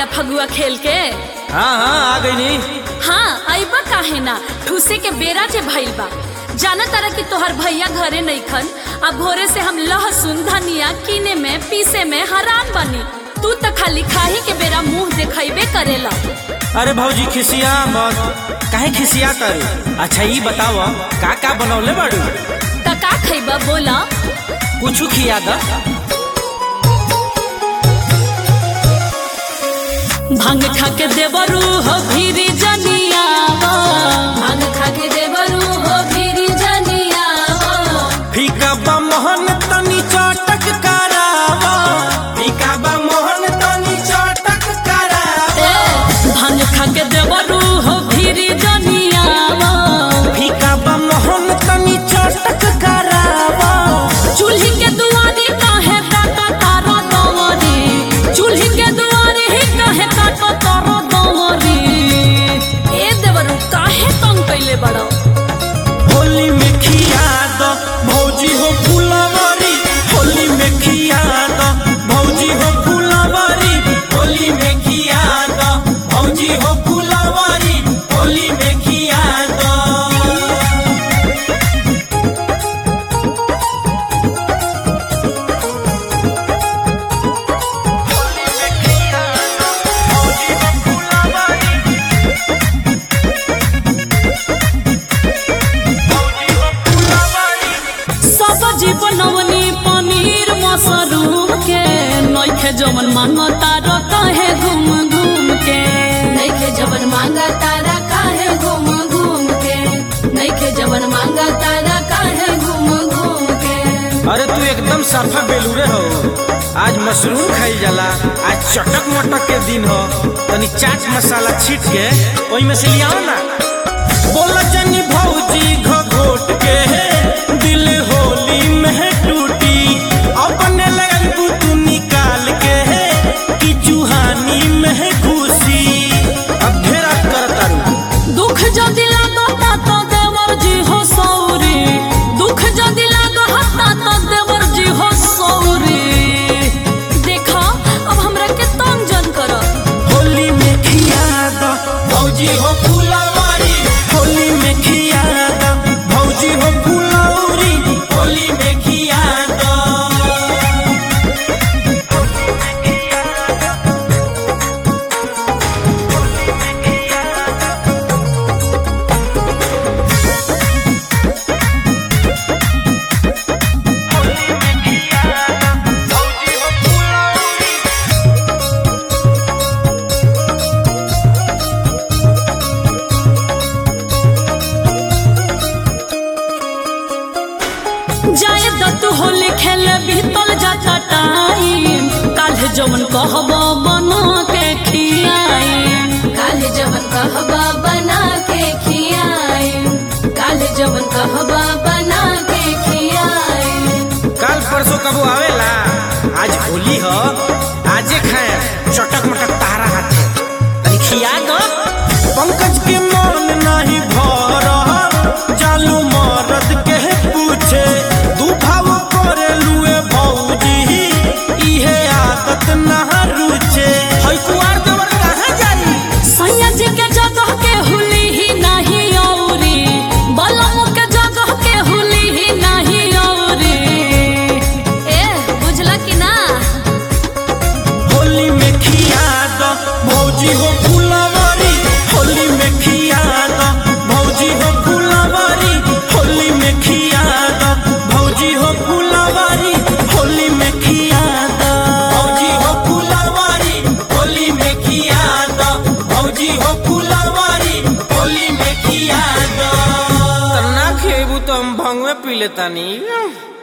भैया फगुआ खेल के हाँ हाँ आ गई नी हाँ अइबा काहे ना ठूसे के बेरा जे भइल बा जाना तारा कि तोहर भैया घरे नइखन अब भोरे से हम लहसुन धनिया कीने में पीसे में हरान बनी तू त खाली खाही के बेरा मुंह देखैबे करेला अरे भौजी खिसिया मत काहे खिसिया कर अच्छा ई बताव का का बनौले बाड़ू त का खैबा बोला कुछ खिया द भांग खा के देवरू हो भीरी जनिया भांग खा के देवरू हो भीरी जनिया फीका बा मोहन तनी चटक करावा फीका बा मोहन तनी चटक करावा भांग खा के देवरू हो भीरी जनिया फीका बा मोहन तनी चटक करावा चूल्ही के दुआरी काहे काटा तारा दवरी चूल्ही के दुआरी ही काहे काटा तारा दवरी ए देवरू काहे तंग कइले बड़ो होली में खिया द भौजी हो फुलवरी होली में खिया द भौजी हो फुलवरी होली में खिया द भौजी हो फुलवरी होली में खिया द सब्जी बनवनी पनीर मशरूम के नइखे जमन मांगता र काहे घूम घूम के नइखे जबन मांगा तारा काहे घूम घूम के नइखे जबन मांगा तारा काहे घूम घूम के अरे तू एकदम साफा बेलूरे हो आज मशरूम खाई जाला आज चटक मटक के दिन हो तनी चाट मसाला छीट के ओई में से लियाओ ना बोला जनी भौजी घोट के दिल होली में टूटी अपने लगबू तू निकाल के कि चूहानी में घुसी अब घेरा कर तारू दुख जदि लागता त देवर जी हो सौरी दुख जदि लागता त देवर जी हो सौरी देखा अब हमरा के तंग जन कर होली में खिया द भौजी हो फुलवारी होली में खिया द भौजी हो फुलौरी होली में खिया द जाए दत्तू होली खेले बीतल जाता टाइम काल्हे जमन कहब बना के खियाई काले जबन कहबा बना के खियाए काले जबन कहबा बना के खियाए कल परसों कबो आवेला आज होली हो आजे खाए चटक मटक तारा हाथे तनी खिया दो पंकज के मन नहीं भर जालू मरद के पूछे दू भाव करे लुए भौजी इहे आदत ना रुचे हई कुआर देवर कहाँ जाई सैया जी के जगह के हुली ही नहीं औरी बलम के जगह के हुली ही नहीं औरी ए बुझला कि ना होली में खिया दो भौजी हो फुलवरी होली में खिया दो भौजी हो फुलवरी होली में खिया दो भौजी हो फुलवरी होली में खिया दो भौजी हो फुलवरी होली में खिया दो भौजी हो फुलवरी होली में खिया दो ना खेबू तो हम भंगवे पी लेतानी